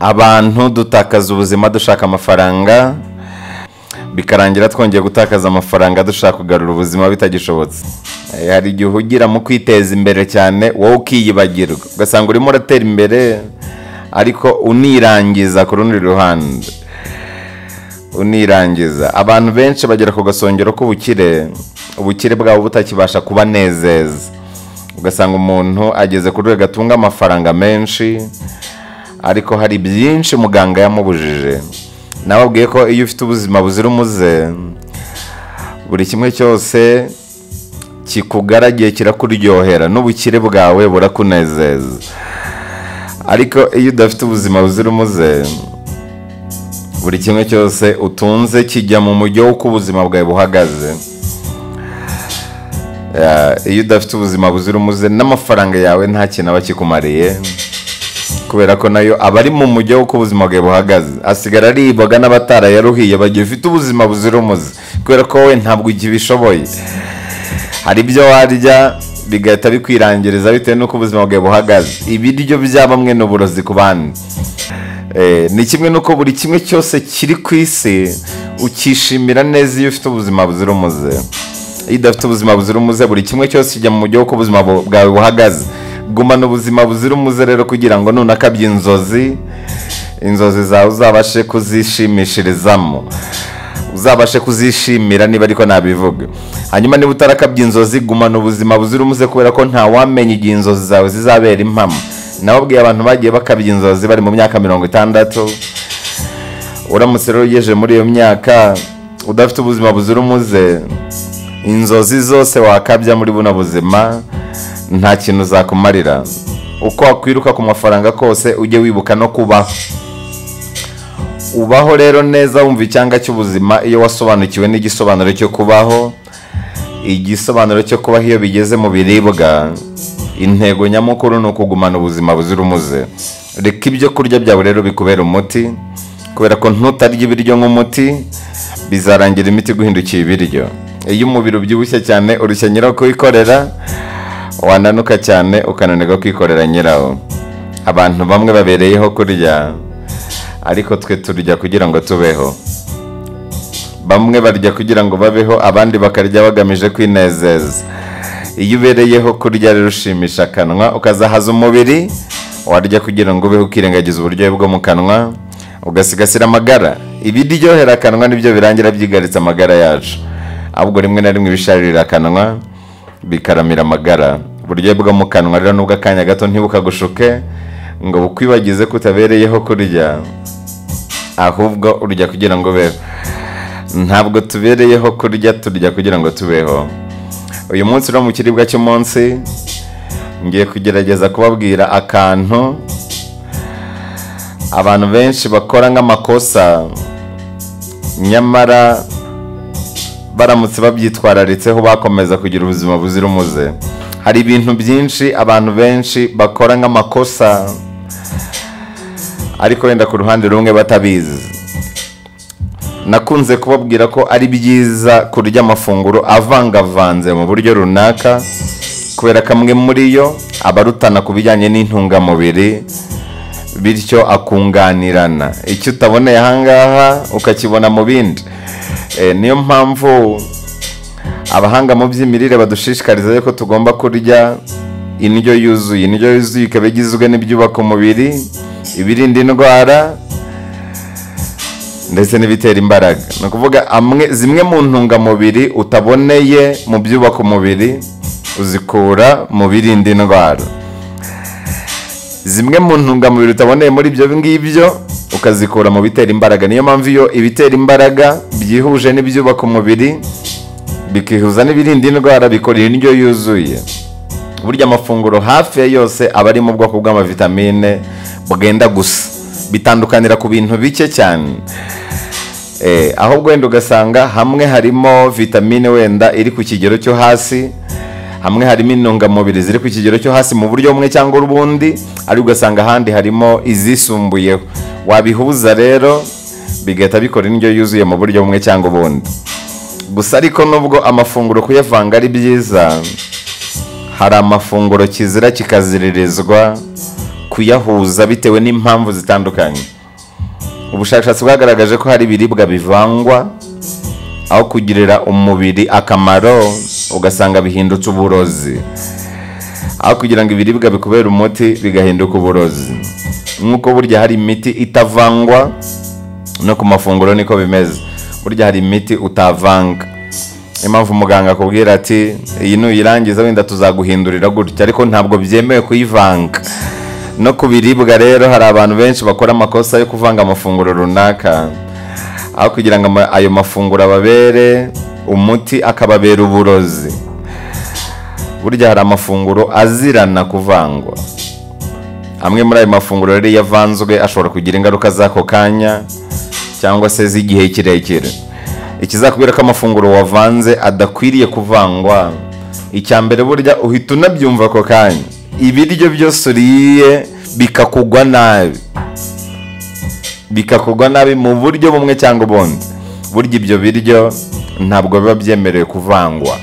abantu dutakaza ubuzima dushaka amafaranga bikarangira twongeye gutakaza amafaranga dushaka kugarura ubuzima bitagishobotse Eh, hari igihe uhugira mu kwiteza imbere cyane wowe ukiyibagirwa ugasanga urimo uratera imbere ariko unirangiza ku rundi ruhande unirangiza abantu benshi bagera ku gasongero k'ubukire ubukire bwabo butakibasha kubanezeza ugasanga umuntu ageze ku rwego atunga amafaranga menshi ariko hari byinshi muganga yamubujije nawe abwiye ko iyo ufite ubuzima buzira umuze buri kimwe cyose kikugaragiye kirakuryohera n'ubukire bwawe burakunezeza ariko iyo udafite ubuzima buzira umuze buri kimwe cyose utunze kijya mu mujyo w'uko ubuzima bwawe buhagaze Eh, iyo udafite ubuzima buzira umuze n'amafaranga yawe nta kintu aba akikumariye kubera ko nayo aba ari mu mujyo w'uko ubuzima bwawe buhagaze asigara aribwaga n'abatarayaruhiye bagiye ufite ubuzima buzira umuze kubera ko wowe ntabwo ugibishoboye hari ibyo warya bigahita bikwirangiriza bitewe n'uko ubuzima bwawe buhagaze ibiryo bya bamwe ni uburozi ku bandi Eh, ni kimwe n'uko buri kimwe cyose kiri ku isi ukishimira neza iyo ufite ubuzima buzira umuze iyo udafite ubuzima buzira umuze buri kimwe cyose kijya mu buryo bw'uko ubuzima bu- bwawe buhagaze gumana ubuzima buzira umuze rero kugira ngo nunakabye inzozi inzozi zawe uzabashe kuzishimishirizamo uzabashe kuzishimira niba ariko nabivuga hanyuma niba utarakabye inzozi gumana ubuzima buzira umuze kubera ko ntawamenya igihe inzozi zawe zizabera impamo nawe ubwiye abantu bagiye bakabya inzozi bari mu myaka mirongo itandatu uramutse rero ugejeje muri iyo myaka udafite ubuzima buzira umuze inzozi zose wakabya muri buno buzima nta kintu uzakumarira uko wakwiruka ku mafaranga kose ujye wibuka no kubaho ubaho rero neza wumva icyanga cy'ubuzima iyo wasobanukiwe n'igisobanuro cyo kubaho igisobanuro cyo kubaho iyo bigeze mu biribwa intego nyamukuru ni ukugumana ubuzima buzira umuze reka ibyo kurya byawe rero bikubera umuti kubera ko ntutarya ibiryo nk'umuti bizarangira imiti guhindukiye ibiryo iyo umubiri ubyibushye cyane urushya nyirawo kuwikorera wananuka cyane ukananirwa kwikorera nyirawo abantu bamwe babereyeho kurya ariko twe turya kugira ngo tubeho bamwe barya kugira ngo babeho abandi bakarya bagamije kwinezeza iyo ubereyeho kurya rero ushimisha akanwa ukazahaza umubiri warya kugira ngo ubeho ukirengagiza uburyohe bwo mu kanwa ugasigasira amagara ibiryohera akanwa nibyo birangira byigaritse amagara yacu ahubwo rimwe na rimwe ibisharira akanwa bikaramira amagara uburyohe bwo mu kanwa rero nubwo akanya gato ntibukagushuke ngo bukwibagize ko utabereyeho kurya ahubwo urya kugira ngo ubeho ntabwo tubereyeho kurya turya kugira ngo tubeho uyu munsi no mu kiribwa cy'umunsi ngiye kugerageza kubabwira akantu abantu benshi bakora nk'amakosa nyamara baramutse babyitwararitseho bakomeza kugira ubuzima buzira umuze hari ibintu byinshi abantu benshi bakora nk'amakosa ariko wenda ku ruhande rumwe batabizi nakunze kubabwira ko ari byiza kurya amafunguro avangavanze mu buryo runaka kubera kamwe muri yo aba arutana ku bijyanye n'intungamubiri bityo akunganirana icyo utaboneye ahangaha ukakibona mu bindi Eh, niyo mpamvu abahanga mu by'imirire badushishikariza yuko tugomba kurya indyo yuzuye indyo yuzuye ikaba igizwe n'ibyubaka umubiri ibirinda indwara ndetse n'ibitera imbaraga ni ukuvuga amwe- zimwe mu ntungamubiri utaboneye mu byubaka umubiri uzikura mu birinda indwara zimwe mu ntungamubiri utaboneye muri ibyo ngibyo ukazikura mu bitera imbaraga niyo mpamvu iyo ibitera imbaraga byihuje n'ibyubaka umubiri bikihuza n'ibirinda indwara bikora indyo yuzuye burya amafunguro hafi ya yose aba ari mu bwoko bw'amavitamine bwenda gusa bitandukanira ku bintu bike cyane Eh, ahubwo wenda ugasanga hamwe harimo vitamine wenda iri ku kigero cyo hasi hamwe harimo intungamubiri ziri ku kigero cyo hasi mu buryo bumwe cyangwa ubundi ariko ugasanga ahandi harimo izisumbuyeho wabihuza rero bigahita bikora indyo yuzuye mu buryo bumwe cyangwa ubundi gusa ariko nubwo amafunguro kuyavanga ari byiza hari amafunguro kizira kikaziririzwa kuyahuza bitewe n'impamvu zitandukanye ubushakashatsi bwagaragaje ko hari ibiribwa bivangwa aho kugirira umubiri akamaro ugasanga bihindutse uburozi aho kugira ngo ibiribwa bikubere umuti bigahinduka uburozi nk'uko burya hari imiti itavangwa no ku mafunguro niko bimeze burya hari imiti utavanga niyo mpamvu umuganga akubwira ati iyi nuyirangiza wenda tuzaguhindurira gutya ariko ntabwo byemewe kuyivanga no ku biribwa rero hari abantu benshi bakora amakosa yo kuvanga amafunguro runaka aho kugira ngo ama- ayo mafunguro ababere umuti akababera uburozi burya hari amafunguro azirana kuvangwa amwe muri ayo mafunguro rero iyo avanzwe ashobora kugira ingaruka z'ako kanya cyangwa se z'igihe kirekire ikizakubwira ko amafunguro wavanze adakwiriye kuvangwa icya mbere burya uhita unabyumva ako kanya ibiryo byose uriye bikakugwa nabi bikakugwa nabi mu buryo bumwe cyangwa ubundi burya ibyo biryo ntabwo biba byemerewe kuvangwa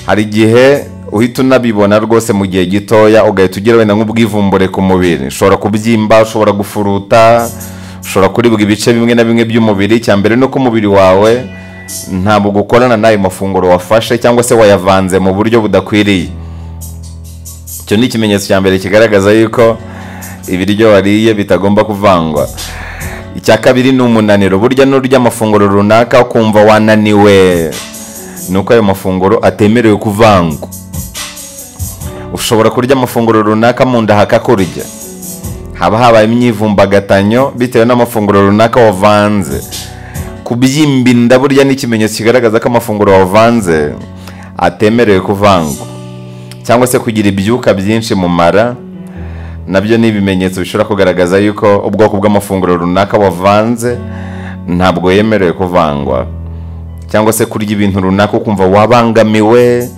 hari igihe uhita unabibona rwose mu gihe gitoya ugahita ugira wenda nk'ubwivumbure ku mubiri ushobora kubyimba ushobora gufuruta ushobora kuribwa ibice bimwe na bimwe by'umubiri icya mbere ni uko umubiri wawe ntabwo ukorana n'ayo mafunguro wafashe cyangwa se wayavanze mu buryo budakwiriye icyo ni ikimenyetso cya mbere kigaragaza yuko ibiryo wariye bitagomba kuvangwa icya kabiri ni umunaniro burya n'urya amafunguro runaka ukumva wananiwe ni uko ayo mafunguro atemerewe kuvangwa ushobora kurya amafunguro runaka mu nda hakakurya haba habaye imyivumbagatanyo bitewe n'amafunguro runaka wavanze kubyimba inda burya ni ikimenyetso kigaragaza ko amafunguro wavanze atemerewe kuvangwa cyangwa se kugira ibyuka byinshi mu mara nabyo ni ibimenyetso bishobora kugaragaza yuko ubwoko bw'amafunguro runaka wavanze ntabwo yemerewe kuvangwa cyangwa se kurya ibintu runaka ukumva wabangamiwe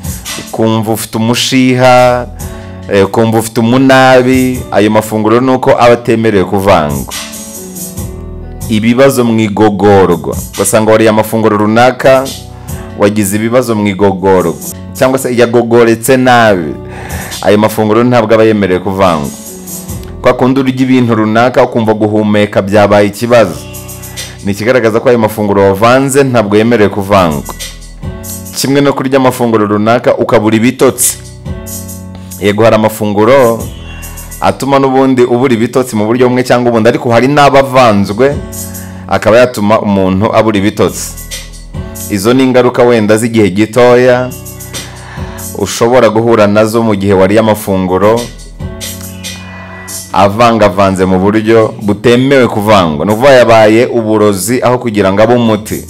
ukumva ufite umushiha eh, ukumva ufite umunabi ayo mafunguro ni uko aba atemerewe kuvangwa ibibazo mu igogorwa ugasanga wariye amafunguro runaka wagize ibibazo mu igogorwa cyangwa se yagogoretse nabi ayo mafunguro ntabwo aba yemerewe kuvangwa kwa kundi urya ibintu runaka ukumva guhumeka byabaye ikibazo ni ikigaragaza ko ayo mafunguro wavanze ntabwo yemerewe kuvangwa kimwe no kurya amafunguro runaka ukabura ibitotsi yego hari amafunguro atuma n'ubundi ubura ibitotsi mu buryo bumwe cyangwa ubundi ariko hari n'abavanzwe akaba yatuma umuntu abura ibitotsi izo ni ingaruka wenda z'igihe gitoya ushobora guhura nazo mu gihe wariye amafunguro avangavanze mu buryo butemewe kuvangwa ni ukuvuga yabaye uburozi aho kugira ngo abe umuti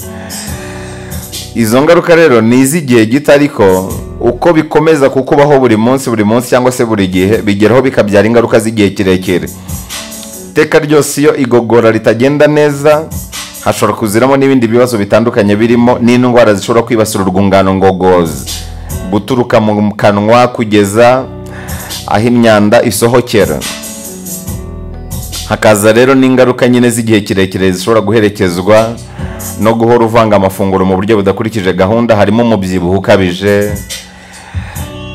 izo ngaruka rero ni iz'igihe gito ariko uko bikomeza kukubaho buri munsi buri munsi cyangwa se buri gihe bigeraho bikabyara ingaruka z'igihe kirekire iteka ryose iyo igogora ritagenda neza hashobora kuziramo n'ibindi bibazo bitandukanye birimo n'indwara zishobora kwibasira urwungano ngogozi guturuka mu kanwa kugeza aho imyanda isohokera hakaza rero n'ingaruka nyine z'igihe kirekire zishobora guherekezwa no guhora uvanga amafunguro mu buryo budakurikije gahunda harimo umubyibuho ukabije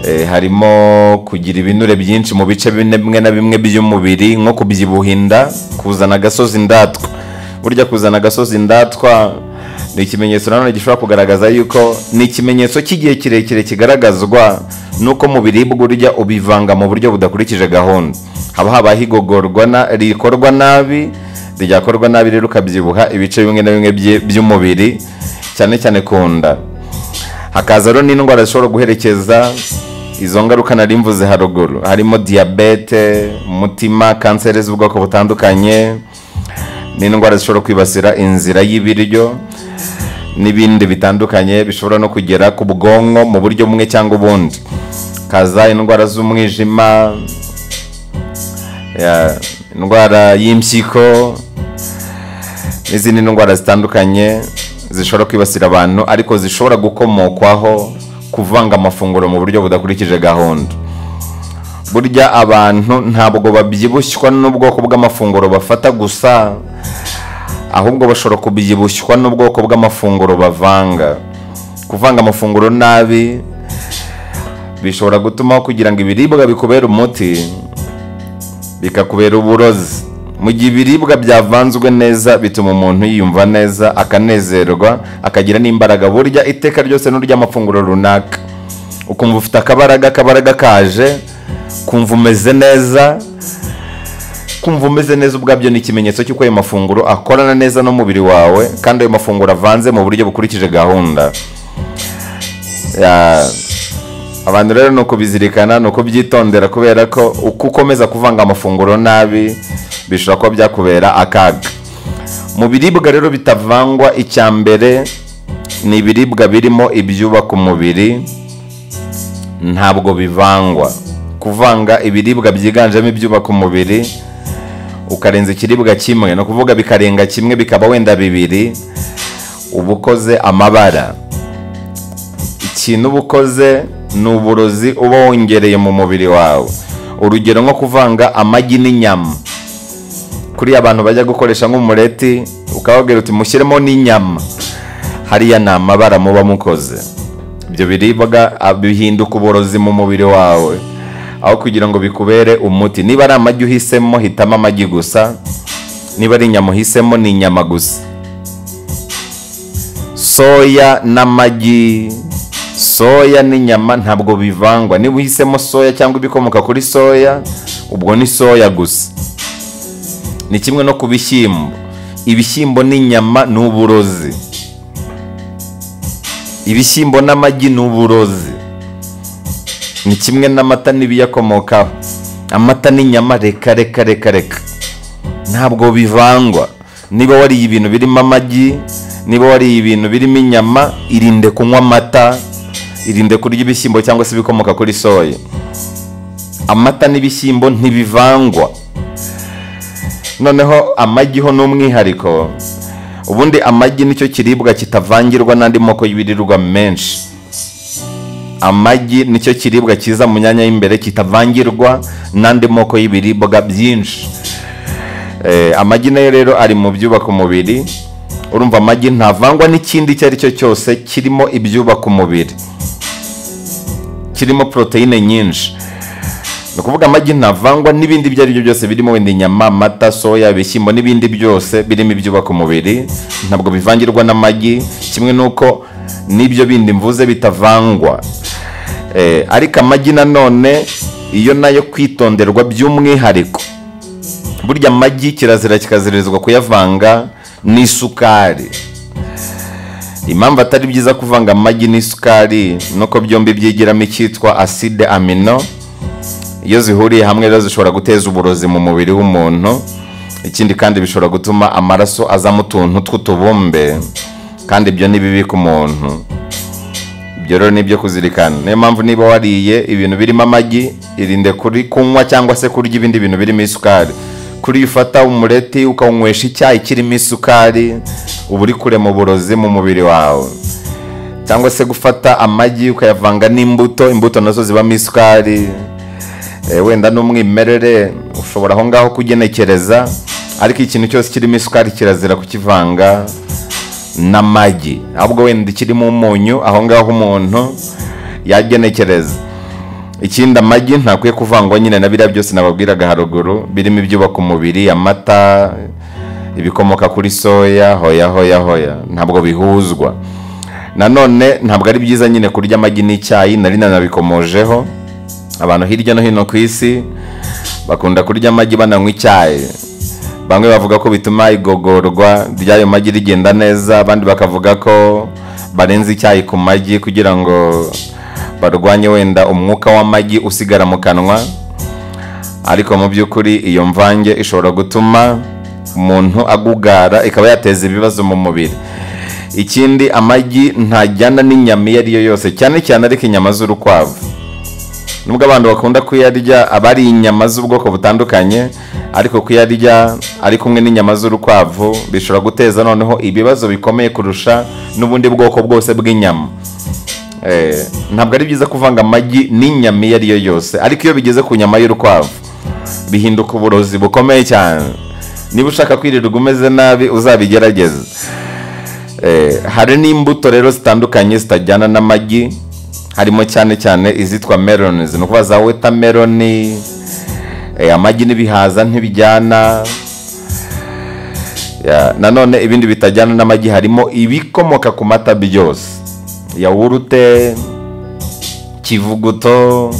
eh, harimo kugira ibinure byinshi mu bice bine- bimwe na bimwe by'umubiri nko kubyibuha inda kuzana agasozi ndatwa burya kuzana agasozi ndatwa ni ikimenyetso nanone gishobora kugaragaza yuko ni ikimenyetso cy'igihe kirekire kigaragazwa n'uko mu biribwa urya ubivanga mu buryo budakurikije gahunda haba habaho igogorwa na- rikorwa nabi ryakorwa nabi rero ukabyibuha ibice bimwe na bimwe bye- by'umubiri cyane cyane ku nda hakaza rero n'indwara zishobora guherekeza izo ngaruka nari mvuze haruguru harimo diyabete umutima kanseri z'ubwoko butandukanye n'indwara zishobora kwibasira inzira y'ibiryo n'ibindi bitandukanye bishobora no kugera ku bwonko mu buryo bumwe cyangwa ubundi kaza indwara z'umwijima ya, indwara y'impyiko n'izindi ndwara zitandukanye zishobora kwibasira abantu ariko zishobora gukomokwaho kuvanga amafunguro mu buryo budakurikije gahunda burya abantu ntabwo babyibushywa n'ubwoko bw'amafunguro bafata gusa ahubwo bashobora kubyibushywa n'ubwoko bw'amafunguro bavanga kuvanga amafunguro nabi bishobora gutumaho kugira ngo ibiribwa bikubere umuti bikakubera uburozi mu gihe ibiribwa byavanzwe neza bituma umuntu yiyumva neza akanezerwa akagira n'imbaraga burya iteka ryose n'urya amafunguro runaka ukumva ufite akabaraga akabaraga kaje kumva umeze neza kumva umeze neza ubwabyo ni ikimenyetso cy'uko ayo mafunguro akorana neza n'umubiri wawe kandi ayo mafunguro avanze mu buryo bukurikije gahunda Ya, abantu rero ni ukubizirikana ni ukubyitondera kubera ko uko ukomeza kuvanga amafunguro nabi bishobora kuba byakubera akaga mu biribwa rero bitavangwa icya mbere ni ibiribwa birimo ibyubaka umubiri ntabwo bivangwa kuvanga ibiribwa byiganjemo ibyubaka umubiri ukarenza ikiribwa kimwe ni ukuvuga bikarenga kimwe bikaba wenda bibiri uba ukoze amabara ikintu uba ukoze ni uburozi uba wongereye mu mubiri wawe urugero nko kuvanga amagi n'inyama kuriya abantu bajya gukoresha nk'umureti ukababwira uti mushyiremo n'inyama hariya ni amabara muba mukoze ibyo biribwa ah, bihinduka uburozi mu mubiri wawe aho kugira ngo bikubere umuti niba ari amagi uhisemo hitamo amagi gusa niba ari inyama uhisemo ni inyama gusa soya n'amagi soya n'inyama ntabwo bivangwa niba uhisemo soya cyangwa ibikomoka kuri soya ubwo ni soya gusa ni kimwe no ku bishyimbo ibishyimbo n'inyama ni uburozi ibishyimbo n'amagi ni uburozi ni kimwe n'amata n'ibiyakomokaho amata n'inyama reka reka reka reka ntabwo bivangwa niba wariye ibintu birimo amagi niba wariye ibintu birimo inyama irinde kunywa amata irinde kurya ibishyimbo cyangwa se ibikomoka kuri soya amata n'ibishyimbo ntibivangwa noneho amagi ho ni umwihariko ubundi amagi nicyo kiribwa kitavangirwa n'andi moko y'ibiribwa menshi amagi nicyo kiribwa kiza mu myanya y'imbere kitavangirwa n'andi moko y'ibiribwa byinshi Eh, amagi nayo rero ari mu byubaka umubiri urumva amagi ntavangwa n'ikindi icyo ari cyo cyose kirimo ibyubaka umubiri kirimo poroteyine nyinshi ni ukuvuga amagi ntavangwa n'ibindi ibyo ari byo byose birimo wenda inyama amata soya ibishyimbo n'ibindi byose birimo ibyubaka umubiri ntabwo bivangirwa n'amagi kimwe n'uko n'ibyo bindi mvuze bitavangwa Eh, ariko amagi nanone iyo nayo kwitonderwa by'umwihariko burya amagi kirazira kikazirizwa kuyavanga n'isukari impamvu atari byiza kuvanga amagi n'isukari ni uko byombi byigiramo icyitwa acide amino iyo zihuriye hamwe rero zishobora guteza uburozi mu mubiri w'umuntu ikindi kandi bishobora gutuma amaraso azamo utuntu tw'utubumbe kandi ibyo ni bibi ku muntu ibyo rero ni ibyo kuzirikana niyo mpamvu niba wariye ibintu birimo amagi irinde kuri kunywa cyangwa se kurya ibindi bintu birimo isukari kuri iyo ufata umureti ukawunywesha icyayi kirimo isukari uba uri kure mu burozi mu mubiri wawe cyangwa se gufata amagi ukayavanga n'imbuto imbuto nazo zibamo isukari Eh, wenda n'umwimerere ushobora aho ngaho kugenekereza ariko ikintu cyose kirimo isukari kirazira kukivanga n'amagi ahubwo wenda kirimo umunyu aho ngaho umuntu yagenekereza ikindi amagi ntakwiye kuvangwa nyine na biriya byose nababwiraga haruguru birimo ibyubaka umubiri amata ibikomoka kuri soya hoya hoya hoya ntabwo bihuzwa nanone ntabwo ari byiza nyine kurya amagi n'icyayi nari nanabikomojeho abantu hirya no hino ku isi bakunda kurya amagi bananywa icyayi bamwe bavuga ko bituma igogorwa ry'ayo magi rigenda neza abandi bakavuga ko barenze icyayi ku magi kugira ngo barwanye wenda umwuka w'amagi usigara mu kanwa ariko mu by'ukuri iyo mvange ishobora gutuma umuntu agugara ikaba yateza ibibazo mu mubiri ikindi amagi ntajyana n'inyama iyo ariyo yose cyane cyane ariko inyama z'urukwavu nubwo abantu bakunda kuyarya aba ari inyama z'ubwoko butandukanye ariko kuyarya ari kumwe n'inyama z'urukwavu bishobora guteza noneho ibibazo bikomeye kurusha n'ubundi bwoko bwose bw'inyama Eh, ntabwo ari byiza kuvanga amagi n'inyama iyo ari yo yose ariko iyo bigeze ku nyama y'urukwavu bihinduka uburozi bukomeye cyane niba ushaka kwirirwa umeze nabi uzabigerageze Eh, hari n'imbuto rero zitandukanye zitajyana n'amagi harimo cyane cyane izitwa melons ni ukuvuga za wetameloni amagi n'ibihaza ntibijyana Ya, nanone ibindi bitajyana n'amagi harimo ibikomoka ku mata byose yawurute kivuguto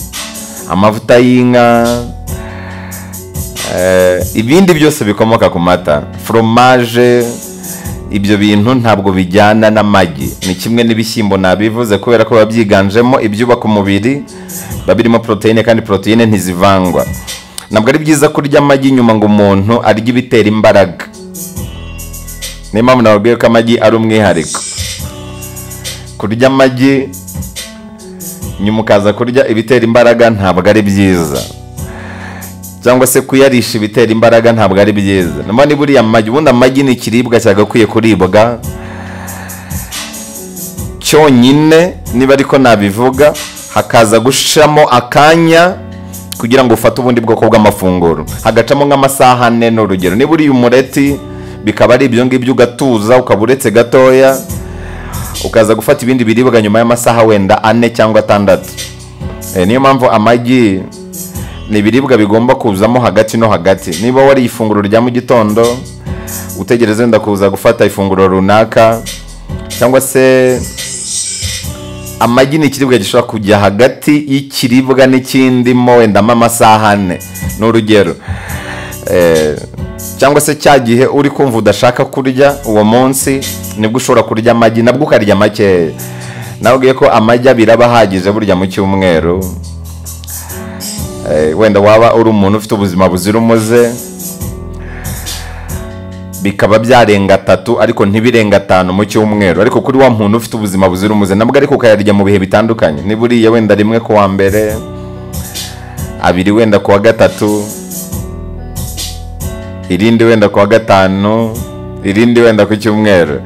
amavuta y'inka eh, ibindi byose bikomoka ku mata foromaje ibyo bintu ntabwo bijyana n'amagi ni kimwe n'ibishyimbo nabivuze kubera ko biba byiganjemo ibyubaka umubiri biba birimo poroteyine kandi poroteyine ntizivangwa ntabwo ari byiza kurya amagi nyuma ngo umuntu arye ibitera imbaraga niyo mpamvu nababwiye ko amagi ari umwihariko kurya amagi nyuma ukaza kurya ibitera imbaraga ntabwo ari byiza cyangwa se kuyarisha ibitera imbaraga ntabwo ari byiza niba niba uriya magi ubundi amagi ni ikiribwa cyagakwiye kuribwa cyonyine niba ariko nabivuga hakaza gushiramo akanya kugira ngo ufate ubundi bwoko bw'amafunguro hagacamo nk'amasaha ane ni urugero niba uriye umureti bikaba ari ibyo ngibyo ugatuza ukaba uretse gatoya ukaza gufata ibindi biribwa nyuma y'amasaha wenda ane cyangwa atandatu Eh, niyo mpamvu amagi ni ibiribwa bigomba kuzamo hagati no hagati niba wariye ifunguro rya mu gitondo utegereze wenda kuza gufata ifunguro runaka cyangwa se amagi ni ikiribwa gishobora kujya hagati y'ikiribwa n'ikindimo wendamo amasaha ane ni urugero Eh, cyangwa se cya gihe uri kumva udashaka kurya uwo munsi nibwo ushobora kurya amagi nabwo ukarya makeya nawe ubwiye ko amagi abiri aba ahagije burya mu cyumweru Eh, wenda waba uri umuntu ufite ubuzima buzira umuze bikaba byarenga atatu ariko ntibirenga atanu mu cyumweru ariko kuri wa muntu ufite ubuzima buzira umuze nabwo ariko ukayarya mu bihe bitandukanye niba uriye wenda rimwe ku wa mbere abiri wenda ku wa gatatu irindi wenda ku wa gatanu irindi wenda ku cyumweru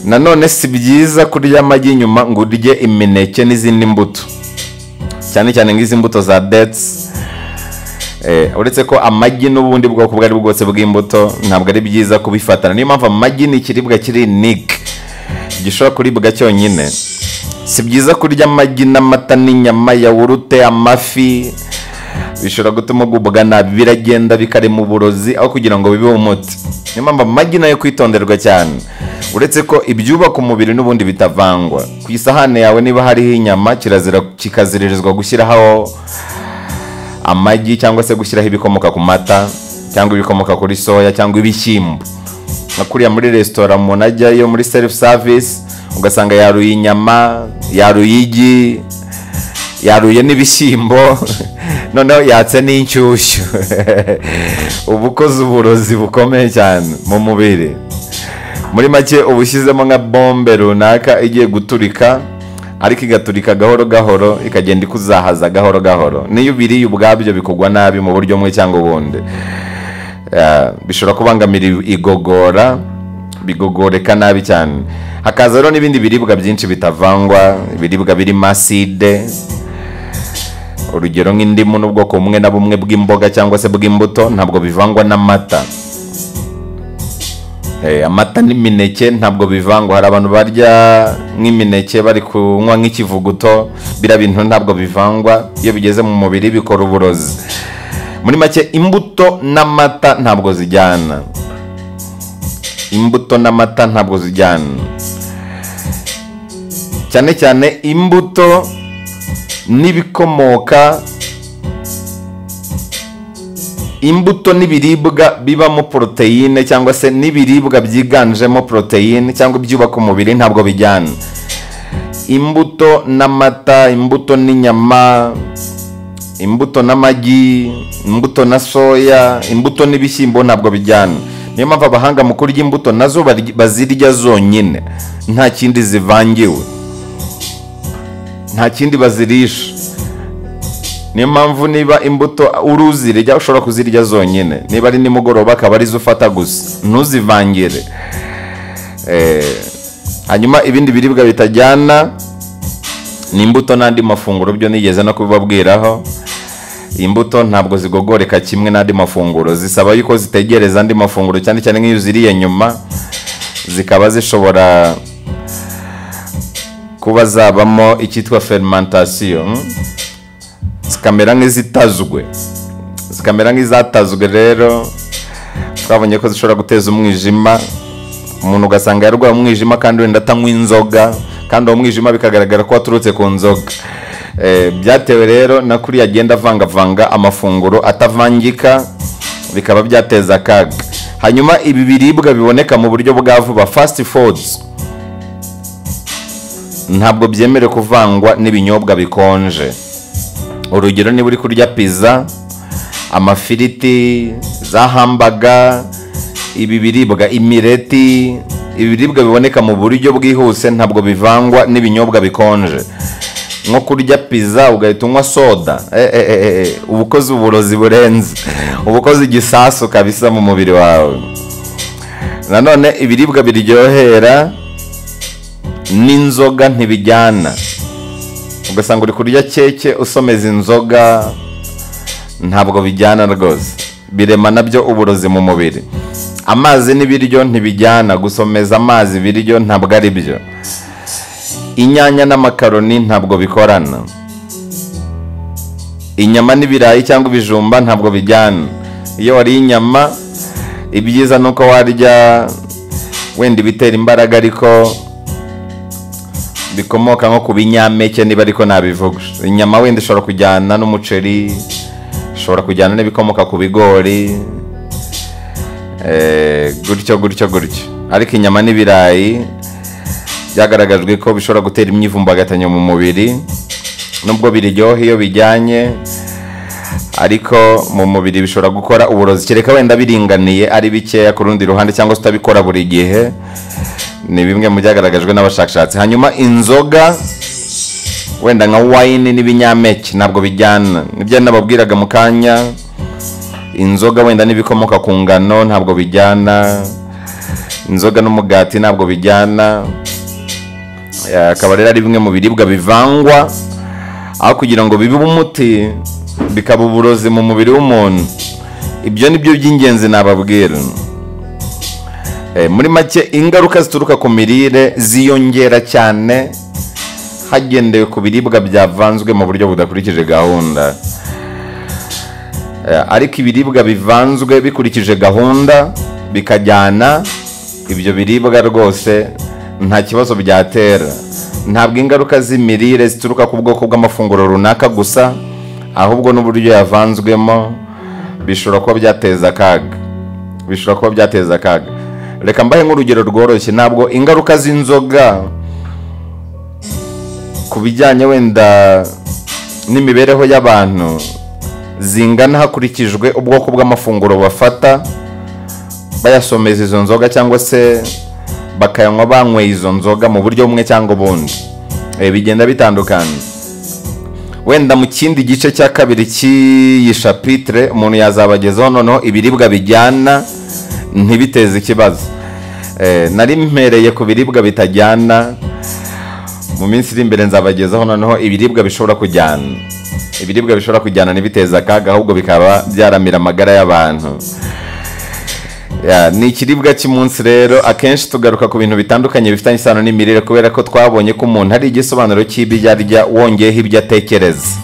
nanone si byiza kurya amagi nyuma ngo urye imineke n'izindi mbuto cyane cyane nk'izi mbuto za detsi uretse ko amagi n'ubundi bwoko ubwo ari bwo bwose bw'imbuto ntabwo ari byiza kubifatana niyo mpamvu amagi ni ikiribwa kiri nike gishobora kuribwa cyonyine si byiza kurya amagi n'amata n'inyama yawurute amafi bishobora gutuma ugubwa nabi biragenda bikarema uburozi aho kugira ngo bibe umuti niyo mpamvu amagi nayo kwitonderwa cyane uretse ko ibyubaka umubiri n'ubundi bitavangwa ku isahani yawe niba hariho inyama kirazira kikaziririzwa gushyiraho amagi cyangwa se gushyiraho ibikomoka ku mata cyangwa ibikomoka kuri soya cyangwa ibishyimbo nka kuriya muri resitora umuntu ajyayo muri selifu savisi ugasanga yaruye inyama yaruye igi yaruye n'ibishyimbo noneho yatse n'inshyushyu uba ukoze uburozi bukomeye cyane mu mubiri muri make uba ushyizemo nka bombe runaka igiye guturika ariko igaturika gahoro gahoro ikagenda ikuzahaza gahoro gahoro niyo ubiriye ubwabyo bikugwa nabi mu buryo bumwe cyangwa ubundi Ah, bishobora kubangamira igogora bigogoreka nabi cyane hakaza rero n'ibindi biribwa byinshi bitavangwa ibiribwa birimo aside urugero nk'indimu n'ubwoko bumwe na bumwe bw'imboga cyangwa se bw'imbuto ntabwo bivangwa n'amata Eh, amata n'imineke ntabwo bivangwa hari abantu barya nk'imineke bari kunywa nk'ikivuguto biriya bintu ntabwo bivangwa iyo bigeze mu mubiri bikora uburozi muri make imbuto n'amata ntabwo zijyana imbuto n'amata ntabwo zijyana cyane cyane imbuto n'ibikomoka imbuto n'ibiribwa bibamo poroteyine cyangwa se n'ibiribwa byiganjemo poroteyine cyangwa ibyubaka umubiri ntabwo bijyana imbuto n'amata imbuto n'inyama imbuto n'amagi imbuto na soya imbuto n'ibishyimbo ntabwo bijyana niyo mpamvu abahanga mu kurya imbuto nazo barya- bazirya zonyine nta kindi zivangiwe nta kindi bazirisha niyo mpamvu niba imbuto uri uzirya ushobora kuzirya zonyine niba ari nimugoroba akaba arizo ufata gusa ntuzivangire Eh, hanyuma ibindi biribwa bitajyana ni imbuto n'andi mafunguro byo nigeze no kubibabwiraho imbuto ntabwo zigogoreka kimwe n'andi mafunguro zisaba yuko zitegereza andi mafunguro cyane cyane nk'iyo uziriye nyuma zikaba zishobora kuba zabamo icyitwa ferimantasiyo zikamera nk'izitazwe zikamera nk'izatazwe rero twabonye ko zishobora guteza umwijima umuntu ugasanga yarwaye umwijima kandi wenda atanywa inzoga kandi uwo mwijima bikagaragara ko waturutse ku nzoga Eh, byatewe rero na kuriya agenda avangavanga amafunguro atavangika bikaba byateza akaga hanyuma ibi biribwa biboneka mu buryo bwa vuba fasiti foods ntabwo byemerewe kuvangwa n'ibinyobwa bikonje urugero niba uri kurya pizza amafiriti za hambaga ibi biribwa imireti ibi biribwa biboneka mu buryo bwihuse ntabwo bivangwa n'ibinyobwa bikonje nko kurya pizza ugahita unywa soda Eh, eh, eh, eh, uba ukoze uburozi burenze uba ukoze igisasu kabisa mu mubiri wawe nanone ibiribwa biryohera n'inzoga ntibijyana ugasanga uri kurya keke usomeza inzoga ntabwo bijyana rwose birema nabyo uburozi mu mubiri amazi n'ibiryo ntibijyana gusomeza amazi ibiryo ntabwo ari byo inyanya n'amakaroni ntabwo bikorana inyama n'ibirayi cyangwa ibijumba ntabwo bijyana iyo wariye inyama ibyiza ni uko warya wenda ibitera imbaraga ariko bikomoka nko ku binyampeke niba ariko nabivuga inyama wenda ishobora kujyana n'umuceri ishobora kujyana n'ibikomoka ku bigori eh, gutyo gutyo gutyo ariko inyama n'ibirayi byagaragajwe ko bishobora gutera imyivumbagatanyo mu mubiri nubwo biryoha iyo bijyanye ariko mu mubiri bishobora gukora uburozi kereka wenda biringaniye ari bikeya ku rundi ruhande cyangwa se utabikora buri gihe ni bimwe mu byagaragajwe n'abashakashatsi hanyuma inzoga wenda nka wayini n'ibinyampeke ntabwo bijyana nibyo nababwiraga mu kanya inzoga wenda n'ibikomoka ku ngano ntabwo bijyana inzoga n'umugati ntabwo bijyana Eh, akaba rero ari bimwe mu biribwa bivangwa aho kugira ngo bibe umuti bikaba uburozi mu mubiri w'umuntu ibyo ni byo by'ingenzi nababwira Eh, muri make ingaruka zituruka ku mirire ziyongera cyane hagendewe ku biribwa byavanzwe mu buryo budakurikije gahunda Eh, ariko ibiribwa bivanzwe bikurikije gahunda bikajyana ibyo biribwa rwose nta kibazo byatera ntabwo ingaruka z'imirire zituruka ku bwoko bw'amafunguro runaka gusa ahubwo n'uburyo yavanzwemo bishobora kuba byateza akaga bishobora kuba byateza akaga reka mbahe nk'urugero rworoshye ntabwo ingaruka z'inzoga ku bijyanye wenda n'imibereho y'abantu zingana hakurikijwe ubwoko bw'amafunguro bafata bayasomeza izo nzoga cyangwa se bakayanywa banyweye izo nzoga mu buryo bumwe cyangwa ubundi Eh, bigenda bitandukanye wenda mu kindi gice cya kabiri cy'iyi shapitire umuntu yazabagezaho noneho ibiribwa bijyana ntibiteze ikibazo Eh, nari mpereye ku biribwa bitajyana mu minsi iri imbere nzabagezaho noneho ibiribwa bishobora kujyana ibiribwa bishobora kujyana ntibiteze akaga ahubwo bikaba byaramira amagara y'abantu Ya, ni ikiribwa cy'umunsi rero akenshi tugaruka ku bintu bitandukanye bifitanye isano n'imirire kubera ko twabonye ko umuntu hari igisobanuro cy'ibyo arya wongeyeho ibyo atekereza